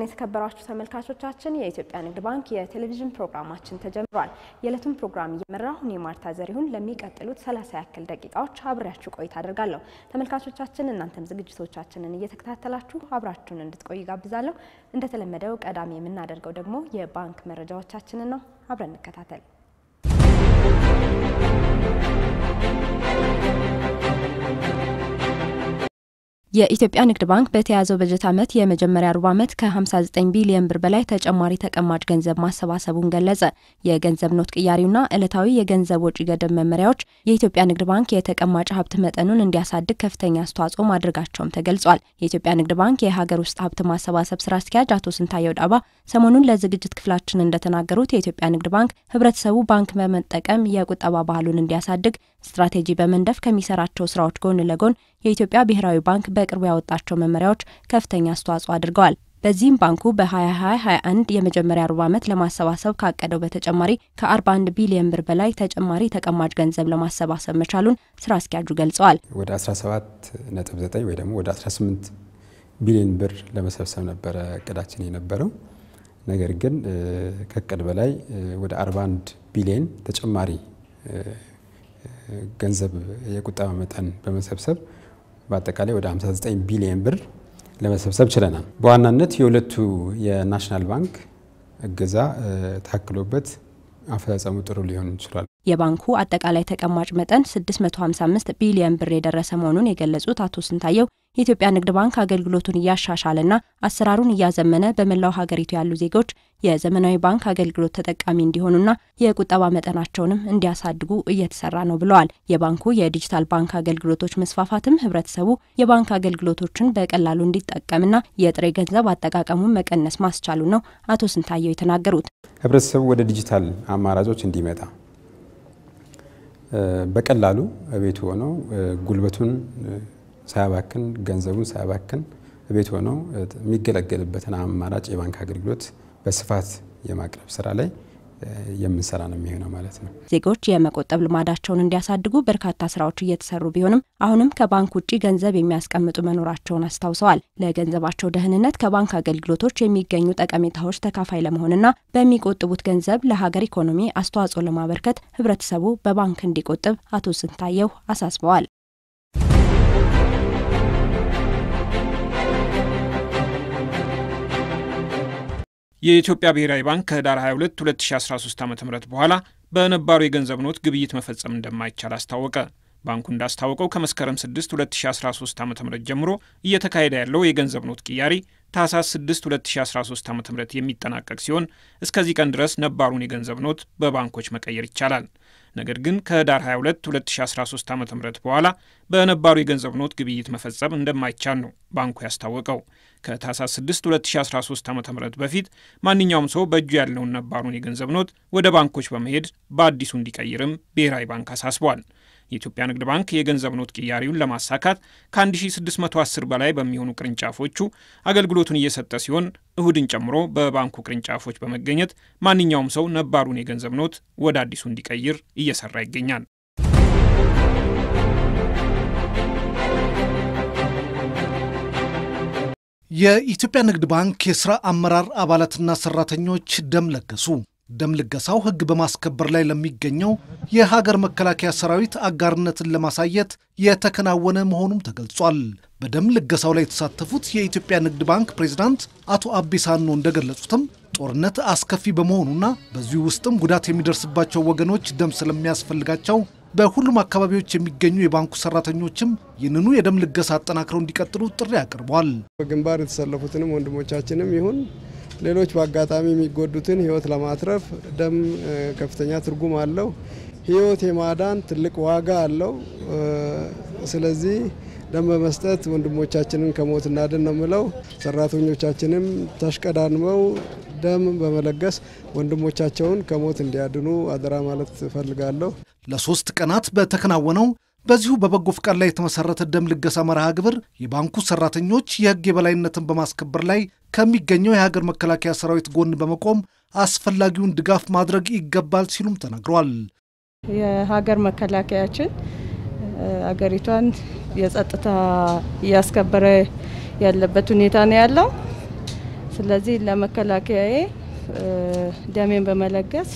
የተከበራችሁ ተመልካቾቻችን የኢትዮጵያ ንግድ ባንክ የቴሌቪዥን ፕሮግራማችን ተጀምሯል። የዕለቱን ፕሮግራም እየመራሁ እኔ ማርታ ዘሪሁን ለሚቀጥሉት ሰላሳ ያክል ደቂቃዎች አብሬያችሁ ቆይታ አደርጋለሁ። ተመልካቾቻችን እናንተም ዝግጅቶቻችንን እየተከታተላችሁ አብራችሁን እንድትቆዩ ጋብዛለሁ። እንደተለመደው ቀዳሚ የምናደርገው ደግሞ የባንክ መረጃዎቻችንን ነው። አብረን እንከታተል። የኢትዮጵያ ንግድ ባንክ በተያዘው በጀት ዓመት የመጀመሪያ ሩብ ዓመት ከ59 ቢሊዮን ብር በላይ ተጨማሪ ተቀማጭ ገንዘብ ማሰባሰቡን ገለጸ። የገንዘብ ኖት ቅያሪውና ዕለታዊ የገንዘብ ወጪ ገደብ መመሪያዎች የኢትዮጵያ ንግድ ባንክ የተቀማጭ ሀብት መጠኑን እንዲያሳድግ ከፍተኛ አስተዋጽኦ ማድረጋቸውም ተገልጿል። የኢትዮጵያ ንግድ ባንክ የሀገር ውስጥ ሀብት ማሰባሰብ ስራ አስኪያጅ አቶ ስንታየው ዳባ ሰሞኑን ለዝግጅት ክፍላችን እንደተናገሩት የኢትዮጵያ ንግድ ባንክ ህብረተሰቡ ባንክ በመጠቀም የቁጠባ ባህሉን እንዲያሳድግ ስትራቴጂ በመንደፍ ከሚሰራቸው ስራዎች ጎን ለጎን የኢትዮጵያ ብሔራዊ ባንክ በቅርቡ ያወጣቸው መመሪያዎች ከፍተኛ አስተዋጽኦ አድርገዋል። በዚህም ባንኩ በ2021 የመጀመሪያ ሩብ ዓመት ለማሰባሰብ ካቀደው በተጨማሪ ከ41 ቢሊዮን ብር በላይ ተጨማሪ ተቀማጭ ገንዘብ ለማሰባሰብ መቻሉን ስራ አስኪያጁ ገልጸዋል። ወደ 17.9 ወይ ደግሞ ወደ 18 ቢሊዮን ብር ለመሰብሰብ ነበረ እቅዳችን የነበረው። ነገር ግን ከእቅድ በላይ ወደ 41 ቢሊዮን ተጨማሪ ገንዘብ የቁጠባ መጠን በመሰብሰብ በአጠቃላይ ወደ 59 ቢሊዮን ብር ለመሰብሰብ ችለናል። በዋናነት የሁለቱ የናሽናል ባንክ እገዛ ታክሎበት አፈጻጸሙ ጥሩ ሊሆን ይችላል። የባንኩ አጠቃላይ ተቀማጭ መጠን 655 ቢሊዮን ብር የደረሰ መሆኑን የገለጹት አቶ ስንታየው የኢትዮጵያ ንግድ ባንክ አገልግሎቱን እያሻሻለና አሰራሩን እያዘመነ በመላው ሀገሪቱ ያሉ ዜጎች የዘመናዊ ባንክ አገልግሎት ተጠቃሚ እንዲሆኑና የቁጠባ መጠናቸውንም እንዲያሳድጉ እየተሰራ ነው ብለዋል። የባንኩ የዲጂታል ባንክ አገልግሎቶች መስፋፋትም ህብረተሰቡ የባንክ አገልግሎቶችን በቀላሉ እንዲጠቀምና የጥሬ ገንዘብ አጠቃቀሙን መቀነስ ማስቻሉ ነው አቶ ስንታየው የተናገሩት። ህብረተሰቡ ወደ ዲጂታል አማራጮች እንዲመጣ በቀላሉ ቤቱ ሆነው ጉልበቱን ሳያባክን ገንዘቡን ሳያባክን ቤት ሆነው የሚገለገልበትን አማራጭ የባንክ አገልግሎት በስፋት የማቅረብ ስራ ላይ የምንሰራ ነው የሚሆነው ማለት ነው። ዜጎች የመቆጠብ ልማዳቸውን እንዲያሳድጉ በርካታ ስራዎች እየተሰሩ ቢሆንም አሁንም ከባንክ ውጭ ገንዘብ የሚያስቀምጡ መኖራቸውን አስታውሰዋል። ለገንዘባቸው ደህንነት ከባንክ አገልግሎቶች የሚገኙ ጠቀሜታዎች ተካፋይ ለመሆንና በሚቆጥቡት ገንዘብ ለሀገር ኢኮኖሚ አስተዋጽኦ ለማበርከት ህብረተሰቡ በባንክ እንዲቆጥብ አቶ ስንታየው አሳስበዋል። የኢትዮጵያ ብሔራዊ ባንክ ከህዳር 22 2013 ዓ ም በኋላ በነባሩ የገንዘብ ኖት ግብይት መፈጸም እንደማይቻል አስታወቀ። ባንኩ እንዳስታወቀው ከመስከረም 6 2013 ዓ ም ጀምሮ እየተካሄደ ያለው የገንዘብ ኖት ቅያሪ ታህሳስ 6 2013 ዓ ም የሚጠናቀቅ ሲሆን እስከዚህ ቀን ድረስ ነባሩን የገንዘብ ኖት በባንኮች መቀየር ይቻላል። ነገር ግን ከህዳር 22 2013 ዓ ም በኋላ በነባሩ የገንዘብ ኖት ግብይት መፈጸም እንደማይቻል ነው ባንኩ ያስታወቀው። ከታህሳስ 6 2013 ዓ ም በፊት ማንኛውም ሰው በእጁ ያለውን ነባሩን የገንዘብ ኖት ወደ ባንኮች በመሄድ በአዲሱ እንዲቀይርም ብሔራዊ ባንክ አሳስቧል። የኢትዮጵያ ንግድ ባንክ የገንዘብ ኖት ቅያሪውን ለማሳካት ከ1610 በላይ በሚሆኑ ቅርንጫፎቹ አገልግሎቱን እየሰጠ ሲሆን እሁድን ጨምሮ በባንኩ ቅርንጫፎች በመገኘት ማንኛውም ሰው ነባሩን የገንዘብ ኖት ወደ አዲሱ እንዲቀይር እየሰራ ይገኛል። የኢትዮጵያ ንግድ ባንክ የሥራ አመራር አባላትና ሠራተኞች ደም ለገሱ። ደም ልገሳው ሕግ በማስከበር ላይ ለሚገኘው የሀገር መከላከያ ሰራዊት አጋርነትን ለማሳየት የተከናወነ መሆኑም ተገልጿል። በደም ልገሳው ላይ የተሳተፉት የኢትዮጵያ ንግድ ባንክ ፕሬዝዳንት አቶ አቢሳኖ እንደገለጹትም ጦርነት አስከፊ በመሆኑና በዚሁ ውስጥም ጉዳት የሚደርስባቸው ወገኖች ደም ስለሚያስፈልጋቸው በሁሉም አካባቢዎች የሚገኙ የባንኩ ሰራተኞችም ይህንኑ የደም ልገሳ አጠናክረው እንዲቀጥሉ ጥሪ አቅርቧል። በግንባር የተሰለፉትንም ወንድሞቻችንም ይሁን ሌሎች በአጋጣሚ የሚጎዱትን ህይወት ለማትረፍ ደም ከፍተኛ ትርጉም አለው። ህይወት የማዳን ትልቅ ዋጋ አለው። ስለዚህ ደም በመስጠት ወንድሞቻችንን ከሞት እናድን ነው የምለው። ሰራተኞቻችንም ተሽቀዳድመው ደም በመለገስ ወንድሞቻቸውን ከሞት እንዲያድኑ አደራ ማለት እፈልጋለሁ። ለሶስት ቀናት በተከናወነው በዚሁ በበጎ ፍቃድ ላይ የተመሰረተ ደም ልገሳ መርሃ ግብር የባንኩ ሰራተኞች የህግ የበላይነትን በማስከበር ላይ ከሚገኘው የሀገር መከላከያ ሰራዊት ጎን በመቆም አስፈላጊውን ድጋፍ ማድረግ ይገባል ሲሉም ተናግረዋል። የሀገር መከላከያችን አገሪቷን የጸጥታ እያስከበረ ያለበት ሁኔታ ነው ያለው። ስለዚህ ለመከላከያዬ ደሜን በመለገስ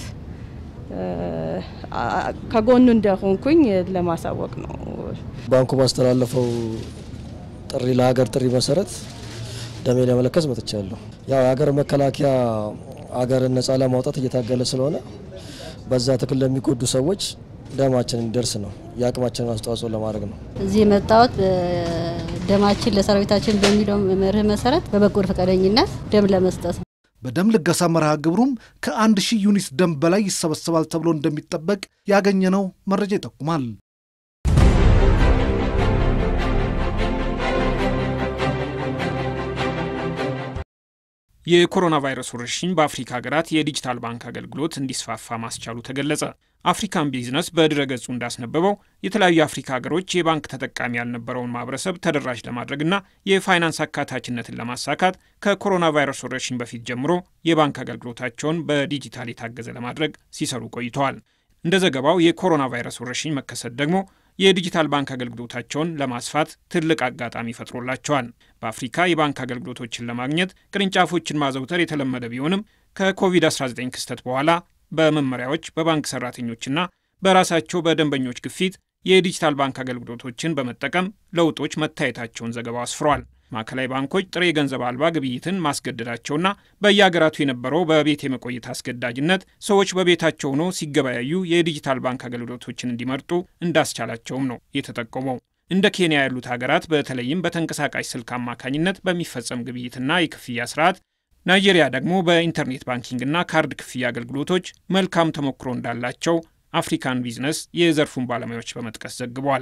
ከጎኑ እንደሆንኩኝ ለማሳወቅ ነው። ባንኩ ባስተላለፈው ጥሪ ለሀገር ጥሪ መሰረት ደሜ ለመለከስ መጥቻለሁ። ያው የሀገር መከላከያ ሀገርን ነጻ ለማውጣት እየታገለ ስለሆነ በዛ ትግል ለሚጎዱ ሰዎች ደማችን እንዲደርስ ነው የአቅማችንን አስተዋጽኦ ለማድረግ ነው። እዚህ የመጣሁት ደማችን ለሰራዊታችን በሚለው መርህ መሰረት በበጎ ፈቃደኝነት ደም ለመስጠት ነው። በደም ልገሳ መርሃ ግብሩም ከአንድ ሺህ ዩኒት ደም በላይ ይሰበሰባል ተብሎ እንደሚጠበቅ ያገኘነው መረጃ ይጠቁማል። የኮሮና ቫይረስ ወረርሽኝ በአፍሪካ ሀገራት የዲጂታል ባንክ አገልግሎት እንዲስፋፋ ማስቻሉ ተገለጸ። አፍሪካን ቢዝነስ በድረ ገጹ እንዳስነበበው የተለያዩ የአፍሪካ ሀገሮች የባንክ ተጠቃሚ ያልነበረውን ማህበረሰብ ተደራሽ ለማድረግና የፋይናንስ አካታችነትን ለማሳካት ከኮሮና ቫይረስ ወረርሽኝ በፊት ጀምሮ የባንክ አገልግሎታቸውን በዲጂታል የታገዘ ለማድረግ ሲሰሩ ቆይተዋል። እንደ ዘገባው የኮሮና ቫይረስ ወረርሽኝ መከሰት ደግሞ የዲጂታል ባንክ አገልግሎታቸውን ለማስፋት ትልቅ አጋጣሚ ፈጥሮላቸዋል። በአፍሪካ የባንክ አገልግሎቶችን ለማግኘት ቅርንጫፎችን ማዘውተር የተለመደ ቢሆንም ከኮቪድ-19 ክስተት በኋላ በመመሪያዎች በባንክ ሰራተኞችና በራሳቸው በደንበኞች ግፊት የዲጂታል ባንክ አገልግሎቶችን በመጠቀም ለውጦች መታየታቸውን ዘገባው አስፍሯል። ማዕከላዊ ባንኮች ጥሬ ገንዘብ አልባ ግብይትን ማስገደዳቸውና በየሀገራቱ የነበረው በቤት የመቆየት አስገዳጅነት ሰዎች በቤታቸው ሆነው ሲገበያዩ የዲጂታል ባንክ አገልግሎቶችን እንዲመርጡ እንዳስቻላቸውም ነው የተጠቆመው። እንደ ኬንያ ያሉት ሀገራት በተለይም በተንቀሳቃሽ ስልክ አማካኝነት በሚፈጸም ግብይትና የክፍያ ስርዓት፣ ናይጄሪያ ደግሞ በኢንተርኔት ባንኪንግና ካርድ ክፍያ አገልግሎቶች መልካም ተሞክሮ እንዳላቸው አፍሪካን ቢዝነስ የዘርፉን ባለሙያዎች በመጥቀስ ዘግቧል።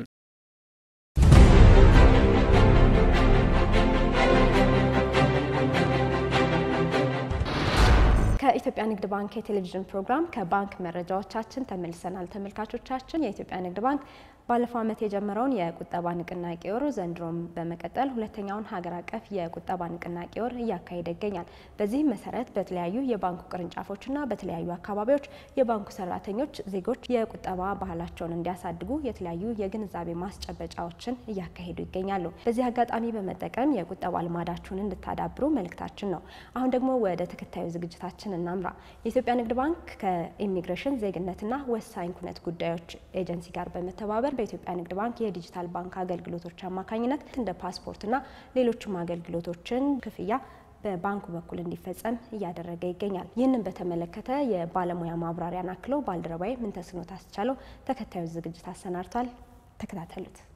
ከኢትዮጵያ ንግድ ባንክ የቴሌቪዥን ፕሮግራም ከባንክ መረጃዎቻችን ተመልሰናል። ተመልካቾቻችን የኢትዮጵያ ንግድ ባንክ ባለፈው ዓመት የጀመረውን የቁጠባ ንቅናቄ ወር ዘንድሮም በመቀጠል ሁለተኛውን ሀገር አቀፍ የቁጠባ ንቅናቄ ወር እያካሄደ ይገኛል። በዚህም መሰረት በተለያዩ የባንኩ ቅርንጫፎችና በተለያዩ አካባቢዎች የባንኩ ሰራተኞች ዜጎች የቁጠባ ባህላቸውን እንዲያሳድጉ የተለያዩ የግንዛቤ ማስጨበጫዎችን እያካሄዱ ይገኛሉ። በዚህ አጋጣሚ በመጠቀም የቁጠባ ልማዳችሁን እንድታዳብሩ መልእክታችን ነው። አሁን ደግሞ ወደ ተከታዩ ዝግጅታችን እናምራ። የኢትዮጵያ ንግድ ባንክ ከኢሚግሬሽን ዜግነትና ወሳኝ ኩነት ጉዳዮች ኤጀንሲ ጋር በመተባበር በኢትዮጵያ ንግድ ባንክ የዲጂታል ባንክ አገልግሎቶች አማካኝነት እንደ ፓስፖርትና ሌሎችም አገልግሎቶችን ክፍያ በባንኩ በኩል እንዲፈጸም እያደረገ ይገኛል። ይህንን በተመለከተ የባለሙያ ማብራሪያን አክለው ባልደረባዊ ምንተስኖት አስቻለው ተከታዩ ዝግጅት አሰናድቷል። ተከታተሉት።